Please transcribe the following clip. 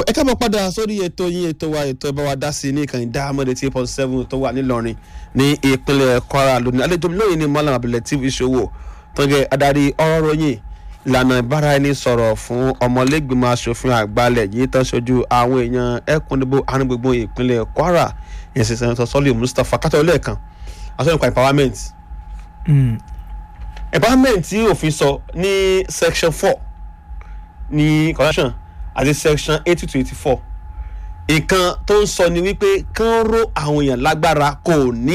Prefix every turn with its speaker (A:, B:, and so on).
A: ẹ káàbọ̀ padà sórí ètò yín ètò wa ètò ẹ bá wa dá sí ní ìkànnì dáhàmọ́dé tí point seven tó wà nílọrin ní ìpínlẹ̀ kwara lónìí àlejò mi lóyìn ní malam abdulateef ìṣòwò tó jẹ́ adarí ọ̀rọ̀ ròyìn ìlànà ìbáraẹnisọ̀rọ̀ fún ọmọlẹ́gbìmọ̀ asòfin àgbàlẹ̀ yìí tán ṣojú àwọn èèyàn ẹkùnìbó arúgbó ìpínlẹ̀ kwara yẹn sì sẹ́ńtọ̀ sọ́lì mustapha kátó lẹ́ẹ̀kan aṣọ nípa empowerment empowerment tí òfin sọ ní section four ní correction àti section eighty to eighty four nǹkan tó ń sọ ni wípé kán ró àwọn èèyàn lágbára kò ní